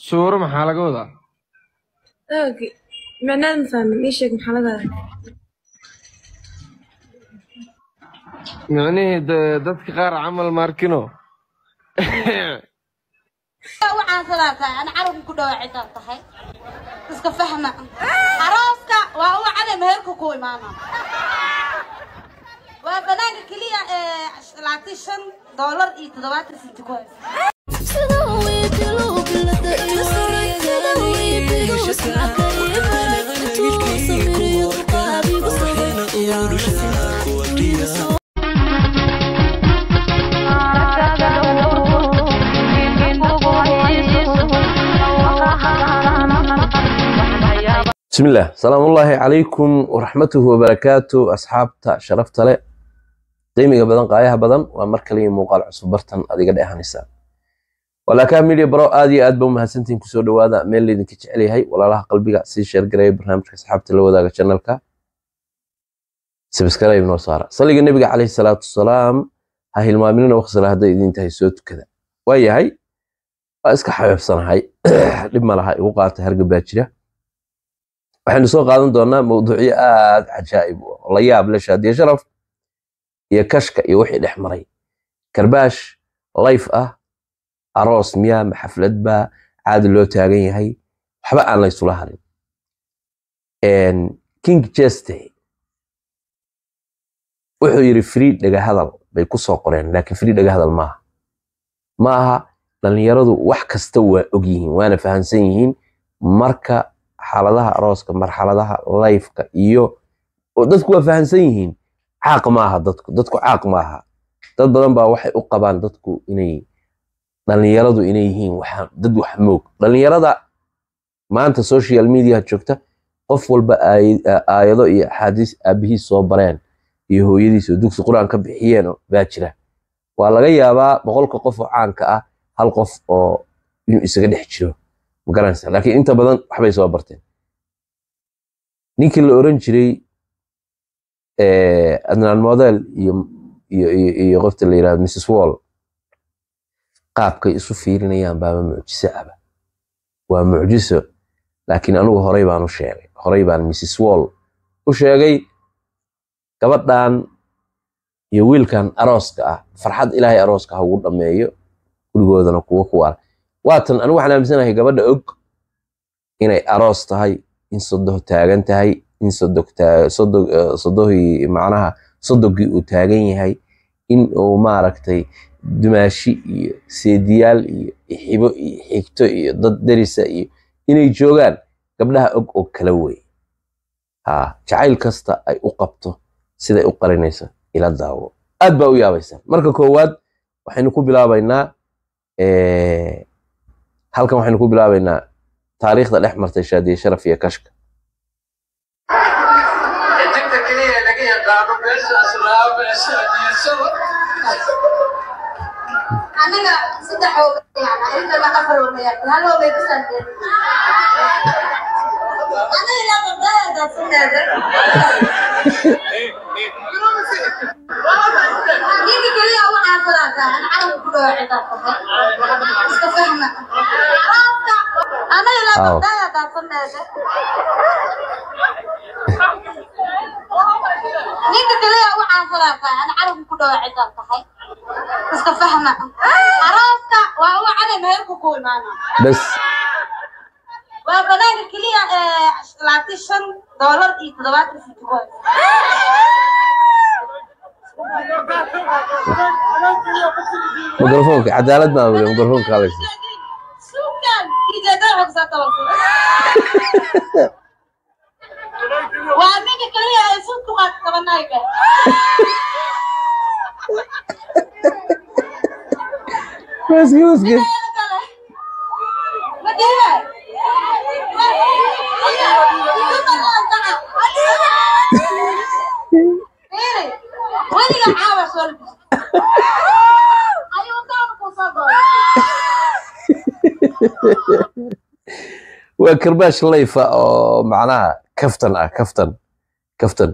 suuro maxaa laga wadaa اوكي معناه مفهمين ايش هيك محلقة micnihii de- dadka qaar camal maarkino waxaan salaatahay ana carabka ku dhawaacitaan tahay iska fahma arooska waa u cade meherka ku imaana waa banaanka keliya ee labaatan shan doolar iyo toddobaatan senti ku haysa بسم الله سلام الله عليكم ورحمته وبركاته أصحابتا شرفتا له qiimiga badan qaayaha badan waa mar kale iyo muuqaal cusub bartan adiga dheehanaysaa walaakaa media bro aad iyo aad ba umahadsantihin kusoo dhawaada meel laydinka jecel yahay walaalaha qalbiga sii sheergareeya barnaamijka asxaabta la wadaaga channelka subscribe noo saara saliga nebiga caleyhi salaatu wasalaam ha hilmaaminina waqsala hadday idin tahay soo tukada waa yahay waa iska xabeebsanahay dhib ma laha igu qaata hargab baa jira waxaynu soo qaadan doonaa mawduucyo aad cajaa'ib u ah oo la yaab leh shaadiye sharaf iyo kashka iyo wixii dhex maray karbaash life ah aroos miyaa ma xaflad baa caadi loo taagan yahay waxba aan laysula harin king jeste wuxuu yidhi free dhagahadal bay ku soo qoreen laakiin free dhagahadal maaha maaha dhallinyaradu wax kasta waa og yihiin waana fahamsan yihiin marka xaaladaha arooska marxaladaha lifeka iyo oo dadku waa fahamsan yihiin caaq maaha dadku dadku caaq maaha dad badan baa waxay u qabaan dadku inay dhallinyaradu inay yihiin waxaan dad wax moog dhallinyarada maanta social media joogta qof walba aay- aayado iyo axaadiis aabihiis soo bareen iyo hooyadiis oo dugsi qur-aan ka bixiyeen oo baa jira waa laga yaabaa boqolka qof oo caanka ah hal qof oo inuu isaga dhex jiro ma garanaysa laakiin inta badan waxbay soo barteen ninkii la oran jiray eh, adnaan model iyo iyo iyo iyo qofta la yirahdo mrs wall qaabkay isu fiirinayaan baaba mucjiso aba waa mucjiso laakiin anigu horey baan u sheegay horey baan mrs wall u sheegay gabadhan iyo wiilkan arooska ah farxad ilaahay arooska ha ugu dhammeeyo gurigoodana kuwa ku waala waatan anigu waxaan aaminsanahay gabadha og inay aroos tahay in sodoh taagan tahay in sodog taa- sodog eh, sodohii macnaha sodogii uu taagan yahay in uu maaragtay dumaashi iyo seediyaal iyo xibo iyo xigto iyo dad derisa iyo inay joogaan gabdhaha og oo kala wey ha jacayl kasta ay u qabto siday u qarinayso ila daawo aad baa u yaabaysa marka koowaad waxaynu ku bilaabaynaa eh, halkan waxaynu ku bilaabaynaa taariikhda dhex martay shaadiye sharaf iyo kashka xidigta keliya ee laga yaqaano meesha islaam meesha adiyasada anaga saddex oo yani arintana afar oo maya hal oo bay ku santeen anaga ilaa qabdada daadsaneeda ninka keliya waxaan salaatahay ana carabka ku dhawaacitaan tahay iska fahma arooska anaga ilaa Aw. qabdada daadsaneeda ninka kaliya waxaan salaatahay ana carabka ku dhawaacitaan tahay iska fahma arooska waa u cade meherka ku imaana bes waa banaanka keliya ee labaatan shan doolar iyo toddobaatan senti ku haysa mikrofoonka cadaalad baa weli mikrofoonka hadlaysa suukan ijeeda xogsa tabalsan waa ninka kaliya ee suuq ku qaata tabanayga maski maski weliga caawa soo labis ayuu taanu ku soo goray waa karbaash layfa oo macnaha kaftan ah kaftan kaftan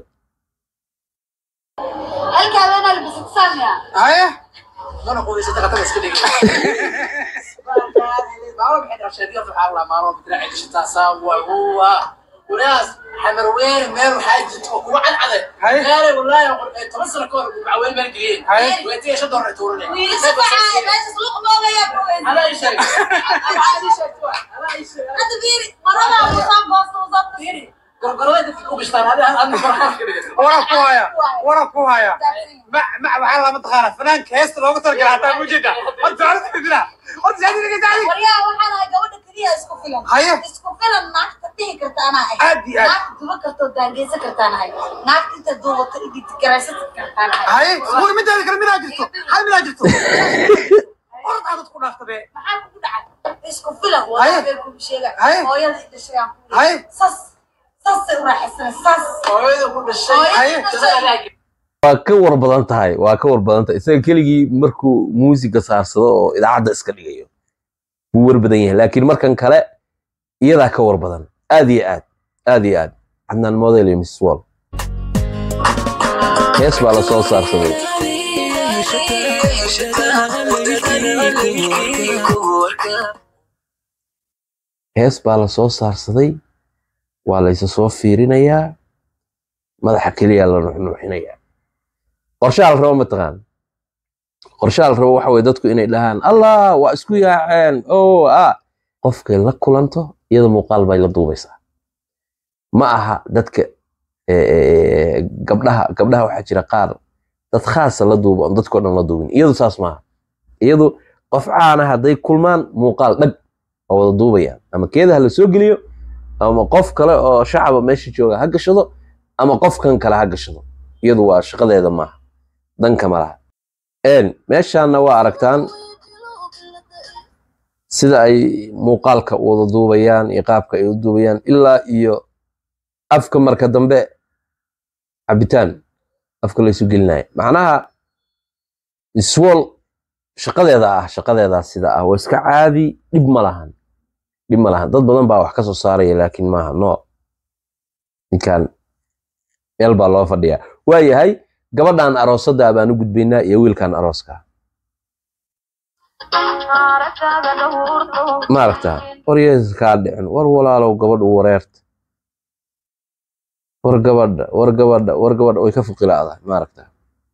halkaa weynaa labisad saamiya haya mana qubaysa taqatada iska dhigi maamo maxay dhashay waxaa la maamo bidraaci dhashataa saawa huwa walaas xamarweyne meel waxaa jirta oo kugu cadcade gaare wallaahi toban sano ka hor macaweyne meel geliyeen weetiga shan doolar tuuranay wiilasha waxaa meesha luq moogaya alaa ii sheeg alaa ii sheeg alaa ii sheeg hadda fiiri maradaa usaan boosta usaan fiiri gorgorada dadka ku bishtaan hadi adna farxaaf ka dhigata waran ku haya waran ku haya ma ma waxaa lama taqaana fanaanka heesta loogu talagala hataa mujida horta horta idina horta saadi dhiga saadi waryaa waxaan ahay gabadha keliya isku filan Haye. isku filan naagta dhihi karta anaa ahay Aad iyo aad. naagta duba kartoo daangeysan kartaan ahay naagta inta duubato igigaraysan kartaan ahay haye war midaada kale midaa jirto hal midaa jirto orod aadad ku dhaafta be maxaa kugu dhacay isku filan Haye. waa been kugu sheega Haye. hooyada i dhashay aan ku Haye. sas sasay u raaxaysanay sas hooyada ku dhashay Haye. jazaa waa ka war badan tahay waa ka war badan tahay isaga keligii markuu muusiga saarsado oo idaacadda iska dhigayo wuu war badan yahay laakiin markan kale iyadaa ka war badan aad iyo aad aad iyo aad cadnaan model iyo mrs wall hees baa la soo saarsaday hees baa la soo saarsaday waa laysa soo fiirinayaa madaxa keliya la nuxnuuxinayaa qorshaha la rabo mataqaan qorshaha la rabo waxa weye dadku inay dhahaan allah waa isku yaaceen o a qofkay la kulanto iyada muuqaal bay la duubaysaa ma aha dadka eh, eh, gabdhaha gabdhaha waxaa jira qaar dad khaasa la duuba on dadkao dhan la duubin iyadu saas maaha iyadu qof caana hadday kulmaan muuqaal dhag oo wada duubayaan ama keedaha la soo geliyo ama qof kale oo shacaba meesha jooga ha gashado ama qofkan kale ha gashado iyadu waa shaqadeeda maaha danka ma laha een meeshaanna waa aragtaan sida ay muuqaalka u wada duubayaan iyo qaabka ay u duubayaan ilaa iyo afka marka dambe cabitaan afka laysu gelinaya macnaha iswol shaqadeeda ah shaqadeedaa sida ah waa iska caadi dhib ma lahan dhib ma lahan dad badan baa wax ka soo saaraya laakiin maaha no ninkan meel baa loo fadhiyaa waa yahay gabadhan aroosada baan u gudbaynaa iyo wiilkan arooska ma aragtaa war yeesus kaa dhicin war walaalow gabadhu wareerta war gabadha war gabadha war gabadha way ka fuqila'dahay ma aragtaa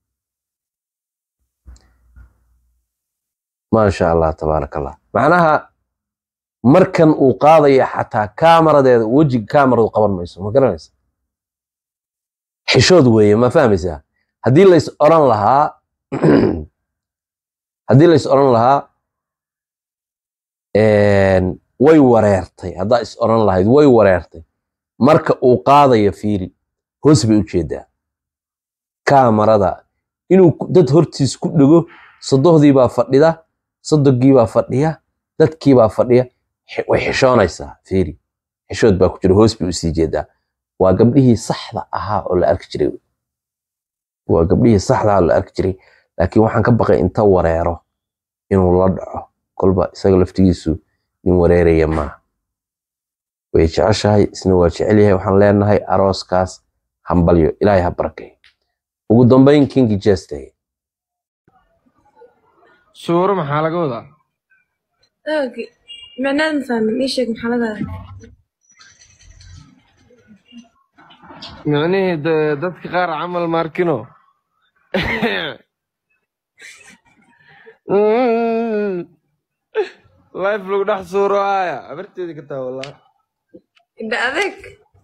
maasha allah tabaaraka allah macnaha markan uu qaadaya xataa kaamaradeeda wejiga kaamaradu qaban mayso ma garanaysa xishood weeye ma fahmaysaa haddii lays oran lahaa haddii lays oran lahaa een, way wareertay haddaa is oran lahayd way wareertay marka uu qaadayo fiiri hoos bay u jeedaa kaamarada inuu ku- dad hortiis ku dhego sodohdii baa fadhida sodogii baa fadhiya dadkii baa fadhiya xi- way xishoonaysaa fiiri xishood baa ku jira hoos bay usii jeedaa waa gabdhihii saxda ahaa oo la arki jiray waa gabdhihii saxda ahaa oo la arki jiray laakiin waxaan ka baqay inta wareero inuu la dhaco kolba isaga laftigiisu nin wareeraya maaha way jeceshahay isna waa jecel yahay waxaan leenahay arooskaas hambalyo ilaahay ha barakay ugu dambayn kingi jestay suuro maxaa laga wadaa اوكي معناه مثلا ايش هيك محلقة micnihii de- dadka qaar camal maarkino life lagu dhex suuro haya abarteedii ka taa wallah ده هذاك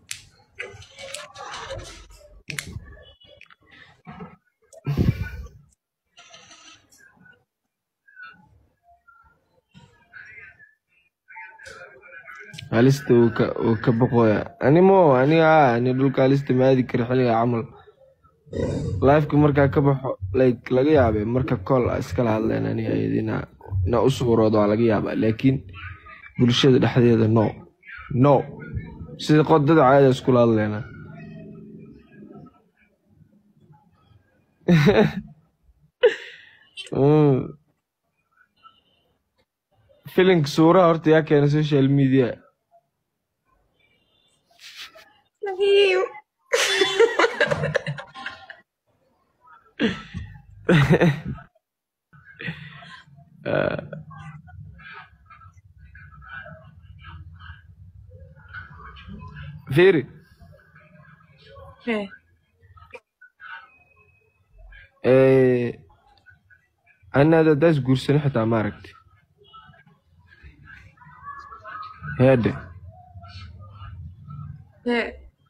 halista wuu ka wuu ka boqoya ani mo ani aa ani dhulka halista ma aadi kari xilliga camal lifeka markaa ka baxo like laga yaabe marka call a iskala hadleen ani ayadina na u suuroodo waa laga yaabaa laakiin bulshada dhexdeeda no no sida qodada caada iskula hadleena Mm. filinka suuraha horta yaa keena social media ايوه fiiri Hee. Eh, anaada daas guursani xitaa ma aragti heede Hee.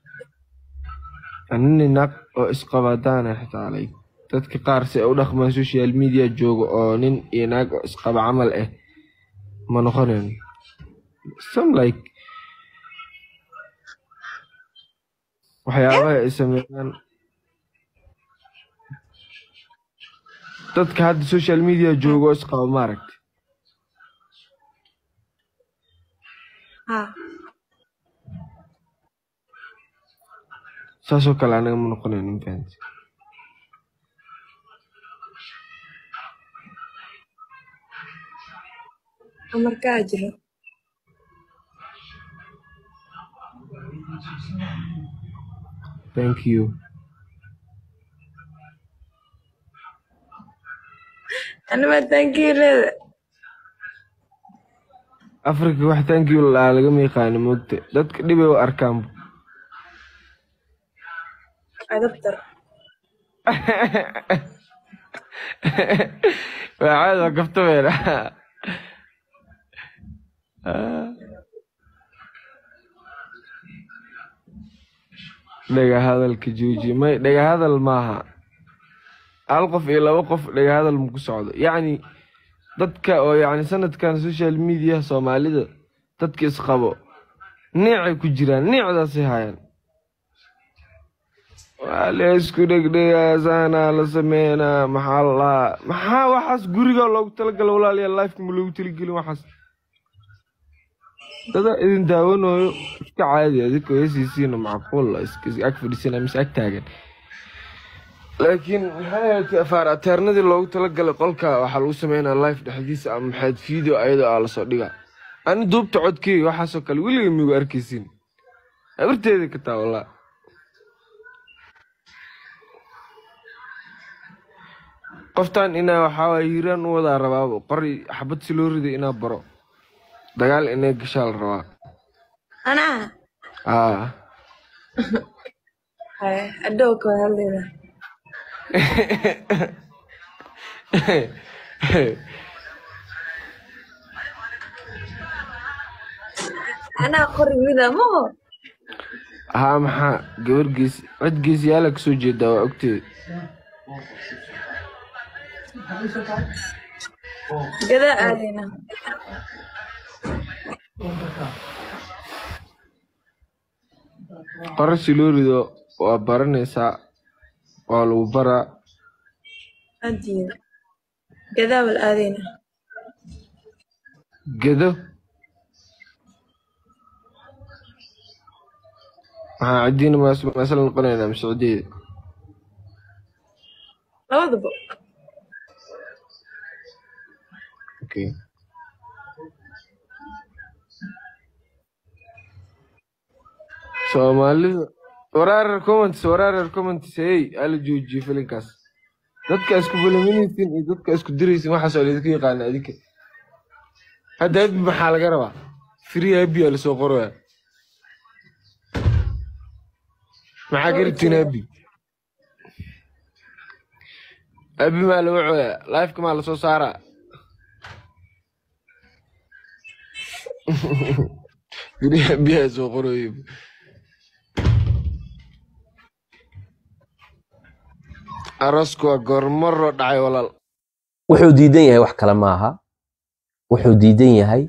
anini naag oo isqabadaana xitaa like dadka qaar si ay u dhaqmaan social media jooga oo nin iyo naag oo isqaba camal ah ma noqonayn some like waxyaabaha ay sameeyaan dadka hadda social media jooga oo isqaba ma aragti Ha. saasoo kale anaga ma noqonayn ma fahanti Amarkaa jiro. thank you Anima thank you leeda. afrika wax thank you laa lagama yaqaano moogta dadka dhibay u arkaan Adabtar. waa caadi waa kaftabeena dhaga hadalka jooji may dhaga hadal maaha hal qof iyo laba qof dhaga hadal ma ku socdo yacni dadka oo yacni sanadkan social media soomaalida dadka isqabo niicay ku jiraan niicdaasay hayaan waa la isku dhegdhegaa saanaa la sameynaa maxaa la lahaa maxaa waxaas guriga loogu talagala walaalayaal lifeka ma loogu talagelin waxaas dada idin daawanayo iska caadi adika heesiisiina macquul ah, iska iska ag fadhiisana mise ag taagan laakiin maxay ahayd afaar ateernadii loogu talagalay qolka waxaa lagu sameynaa life dhexdiisa ama maxayd video ayadoo aa lasoo dhigaa ani duubta codkeyga waxaasoo kale weliga migu arkaysin habarteeda ka taa wallah qoftan inaa waxaa waay hiiraan u wadaa rabaaba qori xabad si loo riday inaa baro dagaal inay gashaa la rabaa Anaa. aa Hee. Adoo kala hadlayna. Anaa qori mida maho. haa maxaa gabar gees cid geesiyaala kasoo jeedaa waa ogteed Gadaa aadayna. qoro si loo rido waa baranaysaa waa lagu baraa Adiyo. Gadaa wal aadayna. gedo maxaa cidiina maasala noqonaynaa mise cideeda Labadaba. okay soomaalida waraarar comments waraarar comments hey ala joojiyo filinkaas dadka isku balaminaysin iyo dadka isku diraysin waxaas oo laydinka yaqaana adinka hadda abi maxaa laga rabaa free abi aa lasoo qoraya maxaa ka rabtiin abi abi maa laga cooyaa lifeka maa lasoo saaraa free abi aa soo qorayo arosku waa goormaro dhacay walaal wuxuu diidan yahay wax kale maaha wuxuu diidan yahay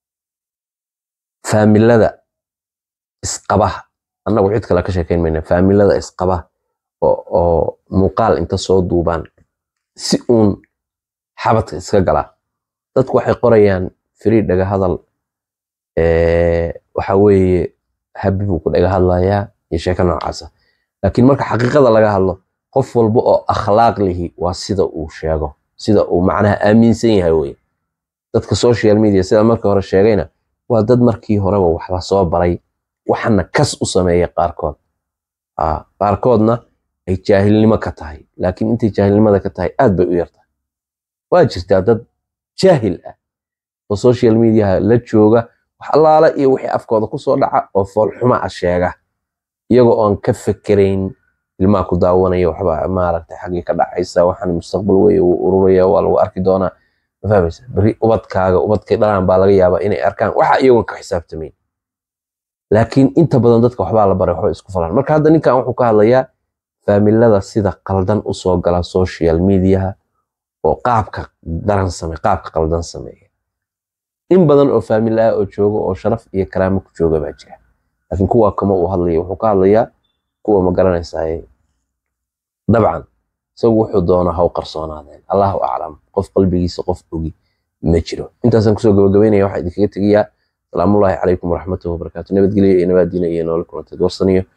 faamilada isqabaha annagu cid kale ka sheekayn mayna faamilada isqabaha oo, oo muuqaal inta soo duubaan si uun xabadka iska galaa dadku waxay qorayaan free dhaga hadal eh, waxa weeye habi buu ku dhaga hadlayaa iyo sheeko noocaasa laakiin marka xaqiiqada laga hadlo qof walba oo akhlaaq lihi waa sida uu sheego sida uu macnaha aaminsan yahay wey dadka social media sida markii hore sheegayna waa dad markii horeba wax la soo baray waxana kas u sameeya qaarkood Ah, qaarkoodna ay jaahilnimo ka tahay laakiin intay jaahilnimada ka tahay aad bay u yartahay waa jirtaa dad jaahil ah oo social mediaha la jooga wax allaala iyo wixii afkooda kusoo dhaca oo foolxuma ah sheega iyagoo oon ka fekerayn ilmaha ku daawanaya waxba maaragtay xaggii ka dhacaysa waxaan mustaqbal wey uu ururaya waa lagu arki doonaa ma fahmaysa berri ubadkaaga ubadkay dhalaan baa laga yaabaa inay arkaan waxa iyagoon ka xisaabtamayn laakiin inta badan dadka waxbaa la baray waxba isku falan marka hadda ninkan wuxuu ka hadlayaa faamilada sida qaldan usoo gala social mediaha oo qaabka daran same qaabka qaldan sameeya in badan oo faamil ah oo jooga oo sharaf iyo karaamo ku jooga baa jira laakiin kuwa kama uu hadlaya wuxuu ka hadlayaa kuwa ma garanaysaa dabcan isagu wuxuu doona ha u qarsoonaadeen allahu aclam qof qalbigiisa qof ogi ma jiro intaasaan kusoo gabagabeynaya waxaa idinkaga tegayaa salaamullaahi calaykum waraxmatuhi wabarakaatu nabadgelyo iyo nabaadiina iyo noole kulanteed warsaniyo